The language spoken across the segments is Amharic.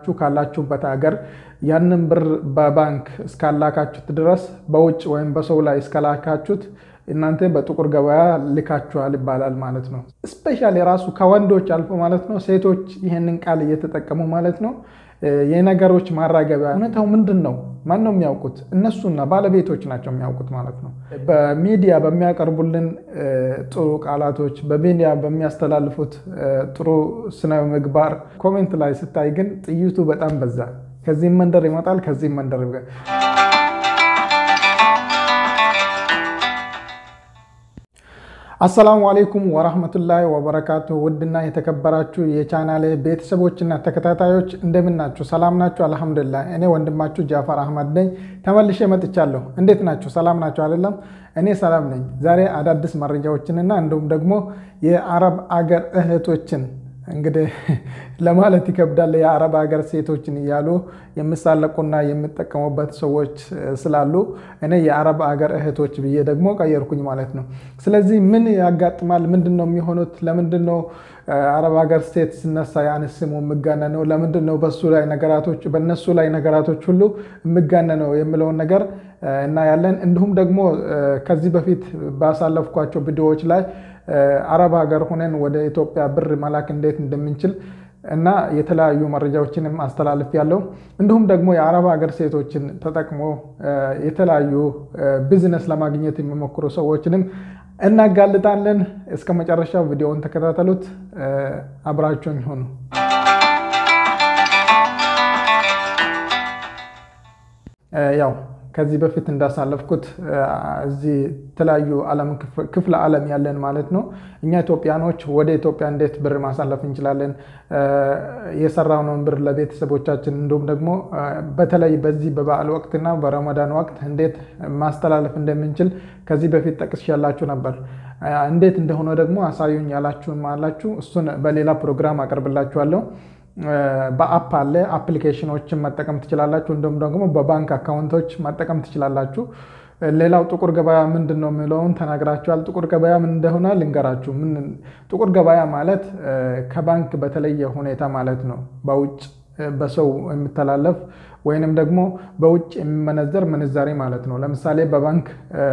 ካላችሁበት ሀገር ያንን ብር በባንክ እስካላካችሁት ድረስ በውጭ ወይም በሰው ላይ እስከላካችሁት እናንተ በጥቁር ገበያ ልካችኋል ይባላል ማለት ነው። ስፔሻሊ የራሱ ከወንዶች አልፎ ማለት ነው ሴቶች ይህንን ቃል እየተጠቀሙ ማለት ነው የነገሮች ማራገቢያ። እውነታው ምንድን ነው? ማን ነው የሚያውቁት? እነሱና ባለቤቶች ናቸው የሚያውቁት ማለት ነው። በሚዲያ በሚያቀርቡልን ጥሩ ቃላቶች፣ በሚዲያ በሚያስተላልፉት ጥሩ ስነ ምግባር ኮሜንት ላይ ስታይ ግን ጥይቱ በጣም በዛ። ከዚህም መንደር ይመጣል፣ ከዚህም መንደር አሰላሙ አሌይኩም ወራህመቱላሂ ወበረካቱ። ውድና የተከበራችሁ የቻናሌ ቤተሰቦችና ተከታታዮች እንደምን ናችሁ? ሰላም ናችሁ? አልሐምዱሊላህ። እኔ ወንድማችሁ ጃፈር አህመድ ነኝ። ተመልሼ መጥቻለሁ። እንዴት ናችሁ? ሰላም ናችሁ አይደለም? እኔ ሰላም ነኝ። ዛሬ አዳዲስ መረጃዎችንና እንዲሁም ደግሞ የአረብ አገር እህቶችን እንግዲህ ለማለት ይከብዳል። የአረብ ሀገር ሴቶችን እያሉ የሚሳለቁና የሚጠቀሙበት ሰዎች ስላሉ እኔ የአረብ ሀገር እህቶች ብዬ ደግሞ ቀየርኩኝ ማለት ነው። ስለዚህ ምን ያጋጥማል? ምንድን ነው የሚሆኑት? ለምንድን ነው አረብ ሀገር ሴት ሲነሳ ያን ስሙ የሚጋነነው? ለምንድን ነው በሱ ላይ ነገራቶች በእነሱ ላይ ነገራቶች ሁሉ የሚጋነነው የሚለውን ነገር እናያለን። እንዲሁም ደግሞ ከዚህ በፊት ባሳለፍኳቸው ቪዲዮዎች ላይ አረብ ሀገር ሆነን ወደ ኢትዮጵያ ብር መላክ እንዴት እንደምንችል እና የተለያዩ መረጃዎችንም አስተላልፍ ያለው እንዲሁም ደግሞ የአረብ ሀገር ሴቶችን ተጠቅሞ የተለያዩ ቢዝነስ ለማግኘት የሚሞክሩ ሰዎችንም እናጋልጣለን። እስከ መጨረሻው ቪዲዮውን ተከታተሉት። አብራችሁኝ ሆኑ። ያው ከዚህ በፊት እንዳሳለፍኩት እዚህ የተለያዩ ክፍለ ዓለም ያለን ማለት ነው እኛ ኢትዮጵያኖች ወደ ኢትዮጵያ እንዴት ብር ማሳለፍ እንችላለን፣ የሰራነውን ብር ለቤተሰቦቻችን እንዲሁም ደግሞ በተለይ በዚህ በበዓል ወቅትና በረመዳን ወቅት እንዴት ማስተላለፍ እንደምንችል ከዚህ በፊት ጠቅሼላችሁ ነበር። እንዴት እንደሆነ ደግሞ አሳዩኝ ያላችሁም አላችሁ። እሱን በሌላ ፕሮግራም አቀርብላችኋለሁ። በአፕ አለ አፕሊኬሽኖችን መጠቀም ትችላላችሁ። እንዲሁም ደግሞ በባንክ አካውንቶች መጠቀም ትችላላችሁ። ሌላው ጥቁር ገበያ ምንድን ነው የሚለውን ተናግራችኋል። ጥቁር ገበያ ምን እንደሆነ ልንገራችሁ። ጥቁር ገበያ ማለት ከባንክ በተለየ ሁኔታ ማለት ነው። በውጭ በሰው የሚተላለፍ ወይንም ደግሞ በውጭ የሚመነዘር ምንዛሬ ማለት ነው። ለምሳሌ በባንክ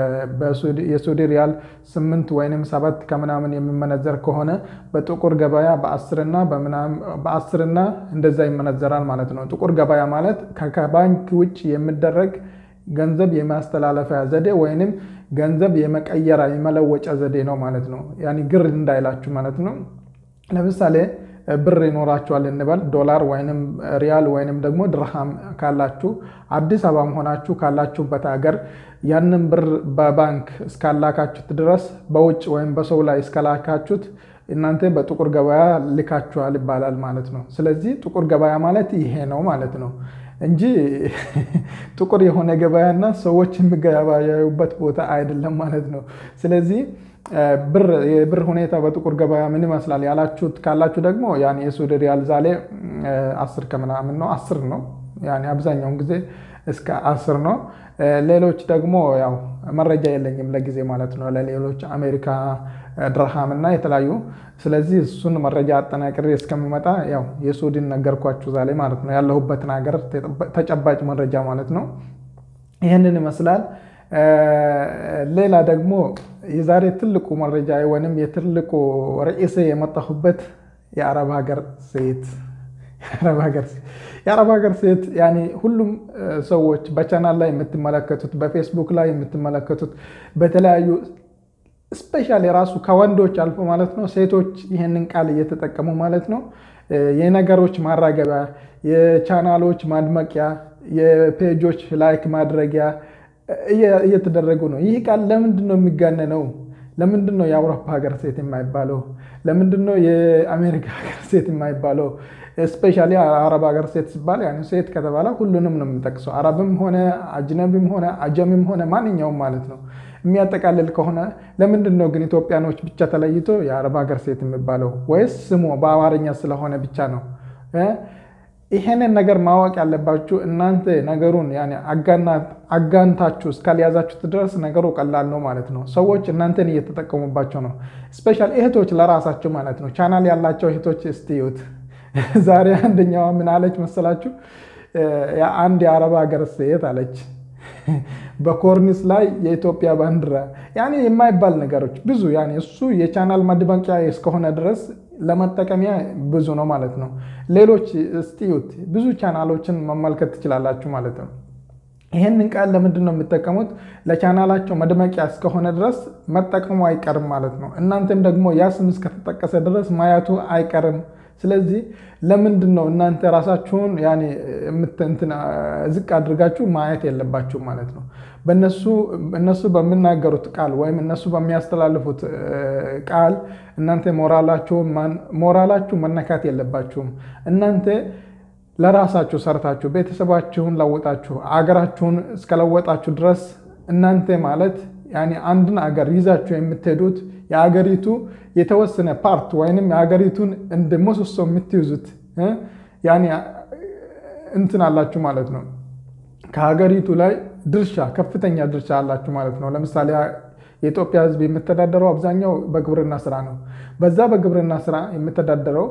የሱዲ ሪያል ስምንት ወይንም ሰባት ከምናምን የሚመነዘር ከሆነ በጥቁር ገበያ በአስርና በአስርና እንደዛ ይመነዘራል ማለት ነው። ጥቁር ገበያ ማለት ከባንክ ውጭ የሚደረግ ገንዘብ የማስተላለፊያ ዘዴ ወይንም ገንዘብ የመቀየራ የመለወጫ ዘዴ ነው ማለት ነው። ያኒ ግር እንዳይላችሁ ማለት ነው። ለምሳሌ ብር ይኖራችኋል እንበል ዶላር ወይንም ሪያል ወይንም ደግሞ ድርሃም ካላችሁ አዲስ አበባም ሆናችሁ ካላችሁበት ሀገር ያንን ብር በባንክ እስካላካችሁት ድረስ በውጭ ወይም በሰው ላይ እስከላካችሁት እናንተ በጥቁር ገበያ ልካችኋል ይባላል ማለት ነው። ስለዚህ ጥቁር ገበያ ማለት ይሄ ነው ማለት ነው እንጂ ጥቁር የሆነ ገበያና ሰዎች የሚገበያዩበት ቦታ አይደለም ማለት ነው። ስለዚህ የብር ሁኔታ በጥቁር ገበያ ምን ይመስላል ያላችሁት ካላችሁ ደግሞ ያን የሱዲ ሪያል ዛሬ አስር ከምናምን ነው አስር ነው ያኔ አብዛኛውን ጊዜ እስከ አስር ነው። ሌሎች ደግሞ ያው መረጃ የለኝም ለጊዜ ማለት ነው ለሌሎች አሜሪካ ድርሃም እና የተለያዩ ስለዚህ እሱን መረጃ አጠናቅሬ እስከሚመጣ ያው የሱዲን ነገርኳችሁ ዛሬ ማለት ነው ያለሁበትን ሀገር ተጨባጭ መረጃ ማለት ነው ይህንን ይመስላል። ሌላ ደግሞ የዛሬ ትልቁ መረጃ ወይም የትልቁ ርዕሴ የመጣሁበት የአረብ ሀገር ሴት የአረብ ሀገር ሴት ያኔ ሁሉም ሰዎች በቻናል ላይ የምትመለከቱት በፌስቡክ ላይ የምትመለከቱት በተለያዩ ስፔሻል የራሱ ከወንዶች አልፎ ማለት ነው ሴቶች ይህንን ቃል እየተጠቀሙ ማለት ነው የነገሮች ማራገቢያ፣ የቻናሎች ማድመቂያ፣ የፔጆች ላይክ ማድረጊያ እየተደረጉ ነው። ይህ ቃል ለምንድን ነው የሚጋነነው? ለምንድን ነው የአውሮፓ ሀገር ሴት የማይባለው? ለምንድን ነው የአሜሪካ ሀገር ሴት የማይባለው? ስፔሻሊ አረብ ሀገር ሴት ሲባል ያ ሴት ከተባለ ሁሉንም ነው የምጠቅሰው። አረብም ሆነ አጅነቢም ሆነ አጀምም ሆነ ማንኛውም ማለት ነው የሚያጠቃልል ከሆነ ለምንድን ነው ግን ኢትዮጵያኖች ብቻ ተለይቶ የአረብ ሀገር ሴት የሚባለው? ወይስ ስሙ በአማርኛ ስለሆነ ብቻ ነው? ይሄንን ነገር ማወቅ ያለባችሁ እናንተ ነገሩን አጋንታችሁ እስካልያዛችሁት ድረስ ነገሩ ቀላል ነው ማለት ነው። ሰዎች እናንተን እየተጠቀሙባቸው ነው። ስፔሻል እህቶች ለራሳቸው ማለት ነው። ቻናል ያላቸው እህቶች እስቲዩት ዛሬ አንደኛዋ ምን አለች መሰላችሁ? አንድ የአረብ ሀገር ሴት አለች በኮርኒስ ላይ የኢትዮጵያ ባንዲራ ያኔ የማይባል ነገሮች ብዙ ያኔ እሱ የቻናል ማድመቂያ እስከሆነ ድረስ ለመጠቀሚያ ብዙ ነው ማለት ነው። ሌሎች እስቲዩት ብዙ ቻናሎችን መመልከት ትችላላችሁ ማለት ነው። ይህንን ቃል ለምንድን ነው የሚጠቀሙት? ለቻናላቸው መድመቂያ እስከሆነ ድረስ መጠቀሙ አይቀርም ማለት ነው። እናንተም ደግሞ ያ ስም እስከተጠቀሰ ድረስ ማየቱ አይቀርም። ስለዚህ ለምንድን ነው እናንተ ራሳችሁን ያኔ ዝቅ አድርጋችሁ ማየት የለባችሁ ማለት ነው። እነሱ በሚናገሩት ቃል ወይም እነሱ በሚያስተላልፉት ቃል እናንተ ሞራላችሁ መነካት የለባችሁም። እናንተ ለራሳችሁ ሰርታችሁ ቤተሰባችሁን ለውጣችሁ አገራችሁን እስከለወጣችሁ ድረስ እናንተ ማለት ያኔ አንድን አገር ይዛችሁ የምትሄዱት የአገሪቱ የተወሰነ ፓርት ወይንም የአገሪቱን እንደ ምሰሶ የምትይዙት ያኔ እንትን አላችሁ ማለት ነው። ከሀገሪቱ ላይ ድርሻ ከፍተኛ ድርሻ አላችሁ ማለት ነው። ለምሳሌ የኢትዮጵያ ሕዝብ የሚተዳደረው አብዛኛው በግብርና ስራ ነው። በዛ በግብርና ስራ የሚተዳደረው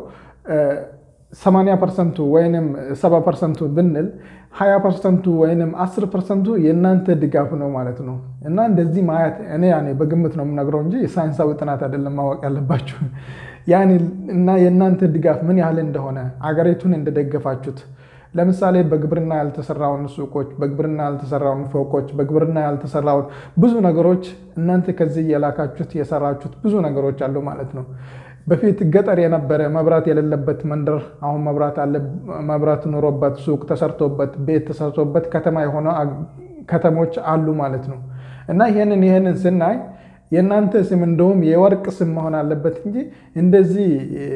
80 ፐርሰንቱ ወይም 70 ፐርሰንቱ ብንል 20 ፐርሰንቱ ወይም 10 ፐርሰንቱ የእናንተ ድጋፍ ነው ማለት ነው። እና እንደዚህ ማየት እኔ ያኔ በግምት ነው የምነግረው እንጂ ሳይንሳዊ ጥናት አይደለም ማወቅ ያለባችሁ። ያኔ እና የእናንተ ድጋፍ ምን ያህል እንደሆነ አገሪቱን እንደደገፋችሁት ለምሳሌ በግብርና ያልተሰራውን ሱቆች፣ በግብርና ያልተሰራውን ፎቆች፣ በግብርና ያልተሰራውን ብዙ ነገሮች እናንተ ከዚህ የላካችሁት የሰራችሁት ብዙ ነገሮች አሉ ማለት ነው። በፊት ገጠር የነበረ መብራት የሌለበት መንደር አሁን መብራት አለ። መብራት ኑሮበት ሱቅ ተሰርቶበት ቤት ተሰርቶበት ከተማ የሆነ ከተሞች አሉ ማለት ነው። እና ይህንን ይህንን ስናይ የእናንተ ስም እንደውም የወርቅ ስም መሆን አለበት እንጂ እንደዚህ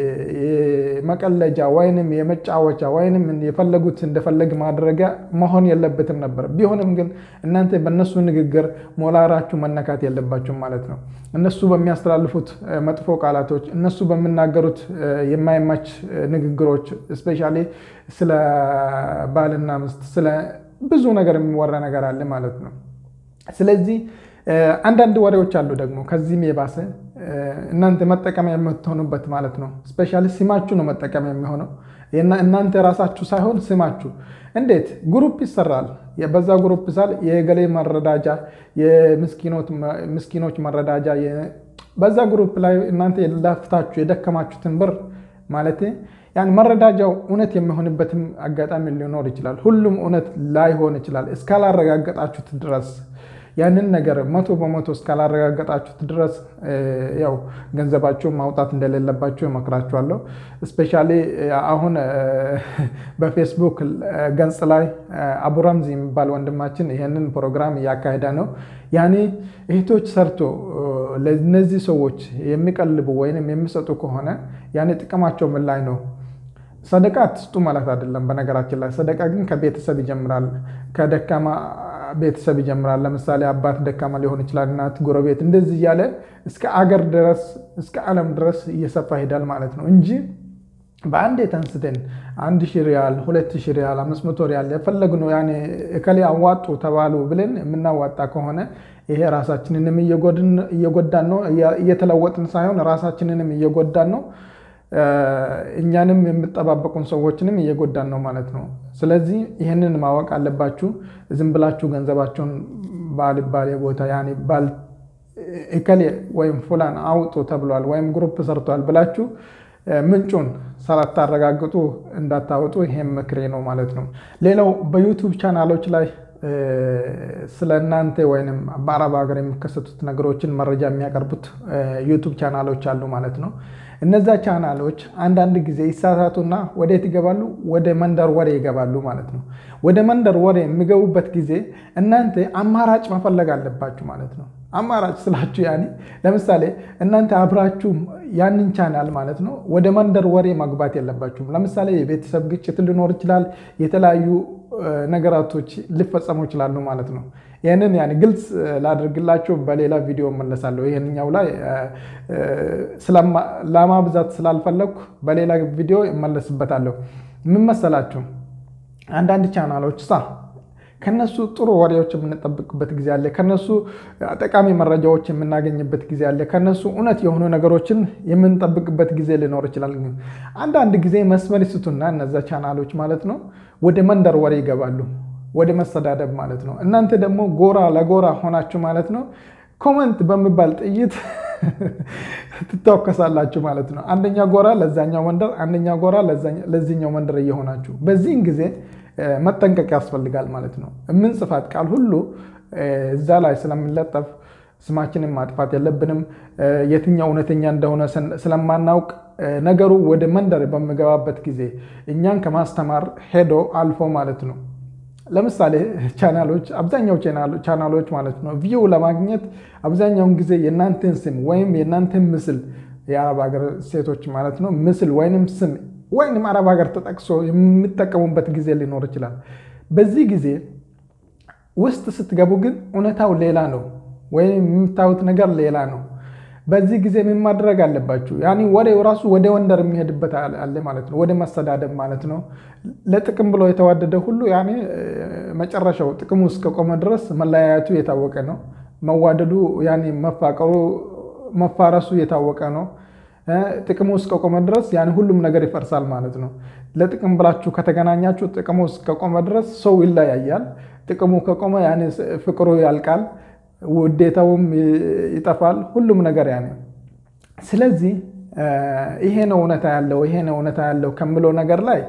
መቀለጃ ወይንም የመጫወቻ ወይንም የፈለጉት እንደፈለግ ማድረጊያ መሆን የለበትም ነበር። ቢሆንም ግን እናንተ በእነሱ ንግግር ሞራላችሁ መነካት የለባችሁም ማለት ነው። እነሱ በሚያስተላልፉት መጥፎ ቃላቶች፣ እነሱ በሚናገሩት የማይማች ንግግሮች እስፔሻሊ ስለ ባልና ሚስት ስለ ብዙ ነገር የሚወራ ነገር አለ ማለት ነው። ስለዚህ አንዳንድ ወሬዎች አሉ ደግሞ ከዚህም የባሰ እናንተ መጠቀሚያ የምትሆኑበት ማለት ነው። ስፔሻሊ ስማችሁ ነው መጠቀሚያ የሚሆነው እናንተ ራሳችሁ ሳይሆን ስማችሁ። እንዴት ግሩፕ ይሰራል። በዛ ግሩፕ ሳል የገሌ መረዳጃ፣ የምስኪኖች መረዳጃ፣ በዛ ግሩፕ ላይ እናንተ የላፍታችሁ የደከማችሁትን ብር ማለት ያን መረዳጃው እውነት የሚሆንበትም አጋጣሚ ሊኖር ይችላል። ሁሉም እውነት ላይሆን ይችላል እስካላረጋገጣችሁት ድረስ ያንን ነገር መቶ በመቶ እስካላረጋገጣችሁት ድረስ ያው ገንዘባችሁን ማውጣት እንደሌለባችሁ እመክራችኋለሁ። እስፔሻሊ አሁን በፌስቡክ ገጽ ላይ አቡራምዚ የሚባል ወንድማችን ይህንን ፕሮግራም እያካሄደ ነው። ያኔ እህቶች ሰርቶ ለእነዚህ ሰዎች የሚቀልቡ ወይም የሚሰጡ ከሆነ ያኔ ጥቅማቸው ምን ላይ ነው? ሰደቃ አትስጡ ማለት አይደለም። በነገራችን ላይ ሰደቃ ግን ከቤተሰብ ይጀምራል። ከደካማ ቤተሰብ ይጀምራል። ለምሳሌ አባት ደካማ ሊሆን ይችላል፣ እናት፣ ጎረቤት እንደዚህ እያለ እስከ አገር ድረስ እስከ ዓለም ድረስ እየሰፋ ይሄዳል ማለት ነው እንጂ በአንድ የተንስተን አንድ ሺህ ሪያል፣ ሁለት ሺህ ሪያል፣ አምስት መቶ ሪያል የፈለግነው ያኔ እከሌ አዋጡ ተባሉ ብለን የምናዋጣ ከሆነ ይሄ ራሳችንንም እየጎዳን ነው። እየተለወጥን ሳይሆን ራሳችንንም እየጎዳን ነው። እኛንም የምጠባበቁን ሰዎችንም እየጎዳን ነው ማለት ነው። ስለዚህ ይህንን ማወቅ አለባችሁ። ዝም ብላችሁ ገንዘባችሁን ባልባሌ ቦታ ያኔ ባል እከሌ ወይም ፉላን አውጡ ተብሏል ወይም ግሩፕ ሰርቷል ብላችሁ ምንጩን ሳላታረጋግጡ እንዳታወጡ ይሄም ምክሬ ነው ማለት ነው። ሌላው በዩቱብ ቻናሎች ላይ ስለ እናንተ ወይም በአረብ ሀገር የሚከሰቱት ነገሮችን መረጃ የሚያቀርቡት ዩቱብ ቻናሎች አሉ ማለት ነው። እነዛ ቻናሎች አንዳንድ ጊዜ ይሳሳቱና ወዴት ይገባሉ? ወደ መንደር ወሬ ይገባሉ ማለት ነው። ወደ መንደር ወሬ የሚገቡበት ጊዜ እናንተ አማራጭ መፈለግ አለባችሁ ማለት ነው። አማራጭ ስላችሁ ያኔ ለምሳሌ እናንተ አብራችሁ ያንን ቻናል ማለት ነው ወደ መንደር ወሬ መግባት የለባችሁም። ለምሳሌ የቤተሰብ ግጭት ሊኖር ይችላል። የተለያዩ ነገራቶች ሊፈጸሙ ይችላሉ ማለት ነው። ይህንን ያኔ ግልጽ ላድርግላችሁ በሌላ ቪዲዮ መለሳለሁ። ይህንኛው ላይ ለማብዛት ስላልፈለግኩ በሌላ ቪዲዮ እመለስበታለሁ። ምን መሰላችሁ አንዳንድ ቻናሎች ሳ ከነሱ ጥሩ ወሬዎች የምንጠብቅበት ጊዜ አለ። ከነሱ ጠቃሚ መረጃዎች የምናገኝበት ጊዜ አለ። ከነሱ እውነት የሆኑ ነገሮችን የምንጠብቅበት ጊዜ ሊኖር ይችላል። ግን አንዳንድ ጊዜ መስመር ይስቱና እነዛ ቻናሎች ማለት ነው ወደ መንደር ወሬ ይገባሉ፣ ወደ መሰዳደብ ማለት ነው። እናንተ ደግሞ ጎራ ለጎራ ሆናችሁ ማለት ነው ኮመንት በሚባል ጥይት ትታወከሳላችሁ ማለት ነው። አንደኛ ጎራ ለዛኛው መንደር፣ አንደኛ ጎራ ለዚኛው መንደር እየሆናችሁ በዚህን ጊዜ መጠንቀቅ ያስፈልጋል ማለት ነው። የምንጽፋት ቃል ሁሉ እዛ ላይ ስለምንለጠፍ ስማችንን ማጥፋት የለብንም። የትኛው እውነተኛ እንደሆነ ስለማናውቅ ነገሩ ወደ መንደር በሚገባበት ጊዜ እኛን ከማስተማር ሄዶ አልፎ ማለት ነው ለምሳሌ ቻናሎች አብዛኛው ቻናሎች ማለት ነው ቪው ለማግኘት አብዛኛውን ጊዜ የእናንተን ስም ወይም የእናንተን ምስል የአረብ ሀገር ሴቶች ማለት ነው ምስል ወይንም ስም ወይንም አረብ ሀገር ተጠቅሶ የሚጠቀሙበት ጊዜ ሊኖር ይችላል። በዚህ ጊዜ ውስጥ ስትገቡ ግን እውነታው ሌላ ነው፣ ወይም የምታዩት ነገር ሌላ ነው። በዚህ ጊዜ ምን ማድረግ አለባችሁ? ያኔ ወሬው ራሱ ወደ ወንደር የሚሄድበት አለ ማለት ነው፣ ወደ መሰዳደብ ማለት ነው። ለጥቅም ብሎ የተዋደደ ሁሉ ያኔ መጨረሻው ጥቅሙ እስከቆመ ድረስ መለያየቱ የታወቀ ነው። መዋደዱ ያኔ መፋቀሩ መፋረሱ የታወቀ ነው። ጥቅሙ እስከቆመ ድረስ ያኔ ሁሉም ነገር ይፈርሳል ማለት ነው። ለጥቅም ብላችሁ ከተገናኛችሁ ጥቅሙ እስከቆመ ድረስ ሰው ይለያያል። ጥቅሙ ከቆመ ያኔ ፍቅሩ ያልቃል፣ ውዴታውም ይጠፋል፣ ሁሉም ነገር ያኔ። ስለዚህ ይሄ ነው እውነታ ያለው ይሄ ነው እውነታ ያለው ከምለው ነገር ላይ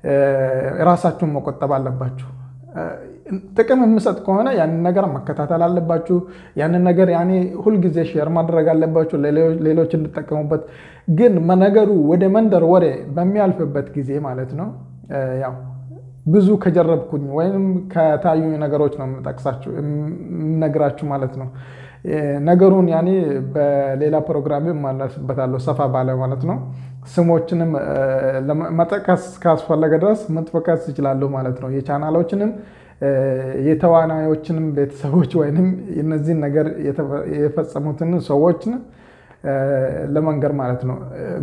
ራሳችሁን መቆጠብ አለባችሁ። ጥቅም የምሰጥ ከሆነ ያንን ነገር መከታተል አለባችሁ። ያንን ነገር ያኔ ሁልጊዜ ሼር ማድረግ አለባችሁ ሌሎች እንዲጠቀሙበት። ግን ነገሩ ወደ መንደር ወሬ በሚያልፍበት ጊዜ ማለት ነው ያው ብዙ ከጀረብኩኝ ወይም ከታዩ ነገሮች ነው የምጠቅሳችሁ የምነግራችሁ ማለት ነው። ነገሩን ያኔ በሌላ ፕሮግራም ማለስበታለሁ ሰፋ ባለ ማለት ነው። ስሞችንም መጠቀስ ካስፈለገ ድረስ መጥቀስ ይችላሉ ማለት ነው። የቻናሎችንም የተዋናዮችንም ቤተሰቦች ወይም እነዚህን ነገር የፈጸሙትን ሰዎችን ለመንገር ማለት ነው።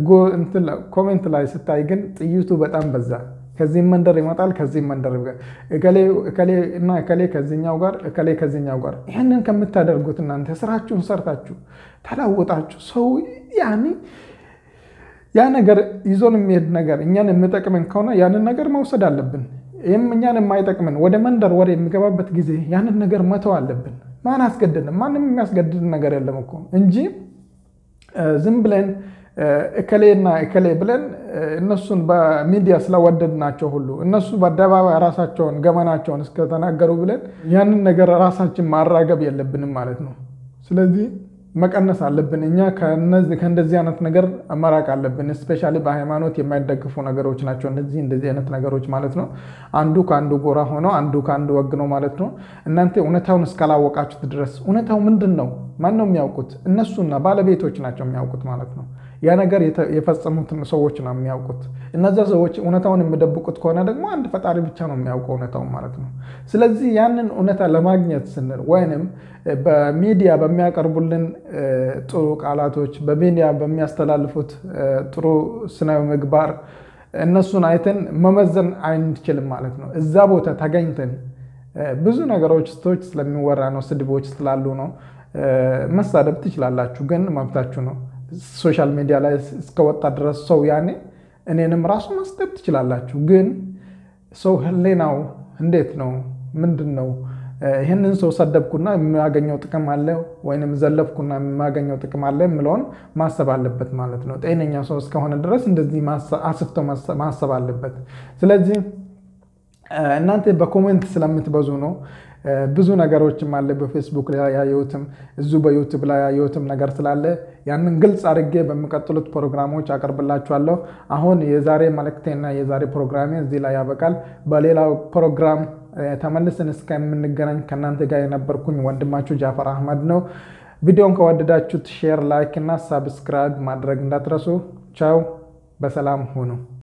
ኮሜንት ላይ ስታይ ግን ጥይቱ በጣም በዛ። ከዚህም መንደር ይመጣል፣ ከዚህም መንደር እከሌ እና እከሌ ከዚኛው ጋር እከሌ ከዚኛው ጋር። ይህንን ከምታደርጉት እናንተ ስራችሁን ሰርታችሁ ተላውጣችሁ ሰው ያኔ ያ ነገር ይዞን የሚሄድ ነገር እኛን የሚጠቅምን ከሆነ ያንን ነገር መውሰድ አለብን። ይህም እኛን የማይጠቅምን ወደ መንደር ወደ የሚገባበት ጊዜ ያንን ነገር መተው አለብን። ማን አስገድድን? ማንም የሚያስገድድ ነገር የለም እኮ እንጂ ዝም ብለን እከሌና እከሌ ብለን እነሱን በሚዲያ ስለወደድናቸው ሁሉ እነሱ በአደባባይ ራሳቸውን ገመናቸውን እስከተናገሩ ብለን ያንን ነገር ራሳችን ማራገብ የለብንም ማለት ነው። ስለዚህ መቀነስ አለብን። እኛ ከእንደዚህ አይነት ነገር መራቅ አለብን። እስፔሻሊ በሃይማኖት የማይደግፉ ነገሮች ናቸው እነዚህ እንደዚህ አይነት ነገሮች ማለት ነው። አንዱ ከአንዱ ጎራ ሆኖ አንዱ ከአንዱ ወግ ነው ማለት ነው። እናንተ እውነታውን እስካላወቃችሁት ድረስ እውነታው ምንድን ነው? ማን ነው የሚያውቁት? እነሱና ባለቤቶች ናቸው የሚያውቁት ማለት ነው። ያ ነገር የፈጸሙትን ሰዎች ነው የሚያውቁት። እነዛ ሰዎች እውነታውን የሚደብቁት ከሆነ ደግሞ አንድ ፈጣሪ ብቻ ነው የሚያውቀው እውነታውን ማለት ነው። ስለዚህ ያንን እውነታ ለማግኘት ስንል ወይንም በሚዲያ በሚያቀርቡልን ጥሩ ቃላቶች፣ በሚዲያ በሚያስተላልፉት ጥሩ ስነ ምግባር እነሱን አይተን መመዘን አንችልም ማለት ነው። እዛ ቦታ ተገኝተን ብዙ ነገሮች ስቶች ስለሚወራ ነው፣ ስድቦች ስላሉ ነው። መሳደብ ትችላላችሁ፣ ግን መብታችሁ ነው። ሶሻል ሚዲያ ላይ እስከወጣ ድረስ ሰው ያኔ እኔንም ራሱ መስደብ ትችላላችሁ። ግን ሰው ህሌናው እንዴት ነው? ምንድን ነው? ይህንን ሰው ሰደብኩና የሚያገኘው ጥቅም አለ ወይም ዘለፍኩና የሚያገኘው ጥቅም አለ የምለውን ማሰብ አለበት ማለት ነው። ጤነኛ ሰው እስከሆነ ድረስ እንደዚህ አስፍቶ ማሰብ አለበት። ስለዚህ እናንተ በኮሜንት ስለምትበዙ ነው ብዙ ነገሮችም አለ በፌስቡክ ላይ ያየሁትም እዙ በዩቱብ ላይ ያየሁትም ነገር ስላለ ያንን ግልጽ አድርጌ በሚቀጥሉት ፕሮግራሞች አቀርብላችኋለሁ። አሁን የዛሬ መልእክቴና የዛሬ ፕሮግራሜ እዚህ ላይ ያበቃል። በሌላው ፕሮግራም ተመልሰን እስከምንገናኝ ከእናንተ ጋር የነበርኩኝ ወንድማችሁ ጃፈር አህመድ ነው። ቪዲዮን ከወደዳችሁት ሼር፣ ላይክ እና ሳብስክራይብ ማድረግ እንዳትረሱ። ቻው፣ በሰላም ሁኑ።